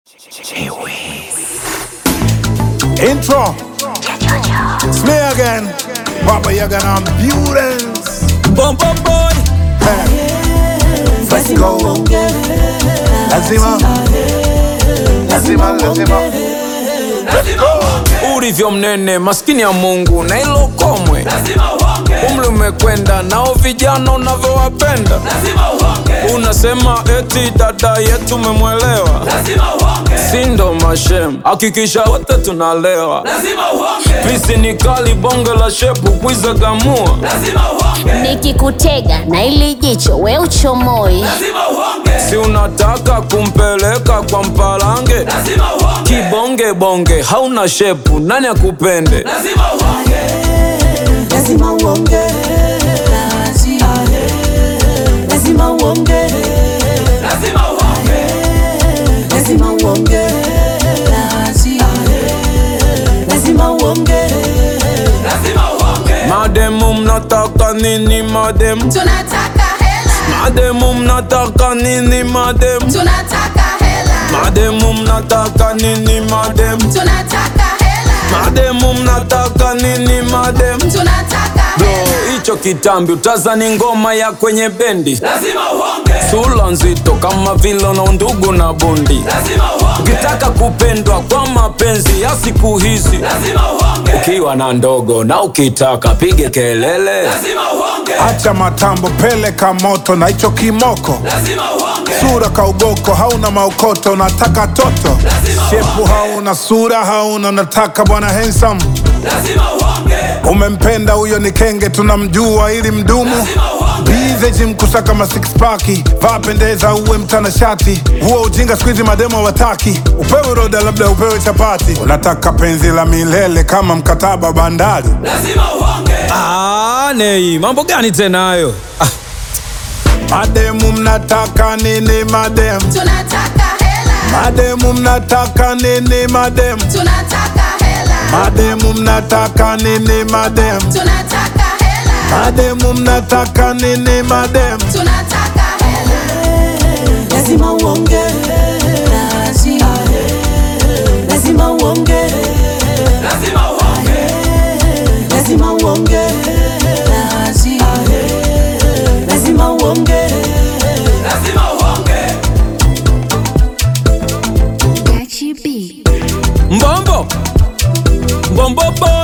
Intro. It's me again. Papa Yagan Ambulance. Bom bom boy, Let's go. Lazima. Lazima, lazima. ulivyo mnene, maskini ya Mungu na ilo komwe, umri umekwenda, nao vijana unavyowapenda, unasema eti dada yetu umemwelewa, sindo mashem, hakikisha wote tunalewa, pisi ni kali, bonge la shepu kuizagamua, nikikutega na ili jicho we uchomoi si unataka kumpeleka kwa mpalange, kibonge bonge, hauna shepu, nani akupende? lazima uonge, lazima uonge, lazima uonge, lazima uonge. Mademu mnataka nini mademu? Tunataka hela, Mademu mnataka nini mademu? tunataka hela, Mademu mnataka nini mademu? tunataka hela, Mademu mnataka nini mademu? tunataka Bro, hela. hicho kitambi utazani ngoma ya kwenye bendi sula nzito kama vile na undugu na bundi ukitaka kupendwa kwa mapenzi ya siku hizi ukiwa na ndogo na ukitaka pige kelele Acha matambo, peleka moto na hicho kimoko. Sura kaugoko, hauna maokoto, unataka toto. Shepu hauna, sura hauna, unataka bwana handsome. Umempenda huyo ni kenge, tunamjua ili mdumu. Bize gym kusaka ma six pack, vaa pendeza, uwe mtanashati. Huo ujinga siku hizi mademo wataki. Upewe roda, labda upewe chapati. Unataka penzi la milele kama mkataba bandari. Ah, Nei, mambo gani tena hayo? Ah, Mademu mnataka nini mademu? Tunataka hela, Mademu mnataka nini mademu? tunataka hela, Mademu mnataka nini mademu? tunataka hela, Mademu mnataka nini mademu? tunataka hela. Lazima uonge, lazima uonge, lazima uonge, lazima uonge. Gachi B. mbombo mbombo boy